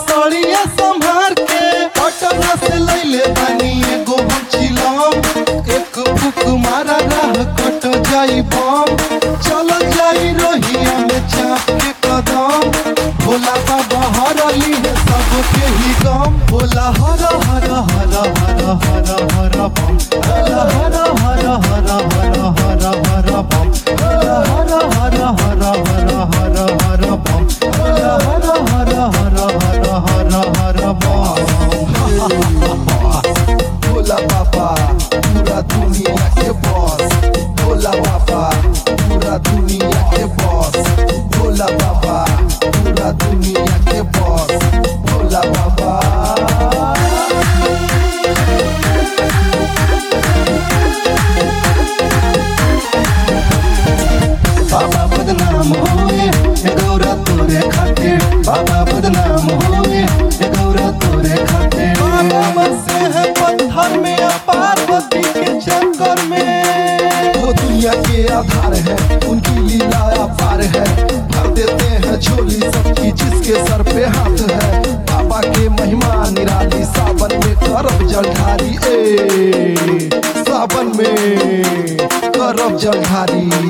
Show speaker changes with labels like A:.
A: सड़िया संभार के पटना से लैले बानी एगो हम चिलम एक फुक मारा राह कट जाई बम चल जाई रोहिया में चाप के कदम भोला बाबा हरली है सबके ही गम भोला हर हर हर हर हर हर बम भोला हर हर हर हर हर हर बम भोला हर हर हर हर हर हर बम भोला हर हर हर हर हर हर बम भोला बाबा पूरा दुनिया के बॉस भोला बाबा पूरा दुनिया के बॉस भोला बाबा पूरा दुनिया के बॉस भोला बाबा बाबा बदनाम होए ये गौरा तोरे खातिर बाबा बदनाम होए ये गौरा तोरे खातिर बाबा बसे है पत्थर में या पार्वती के चक्कर में वो दुनिया के आधार है उनकी लीला अपार है भर देते हैं झोली सबकी जिसके सर पे हाथ है बाबा के महिमा निराली सावन में करब जलधारी ए सावन में करब जलधारी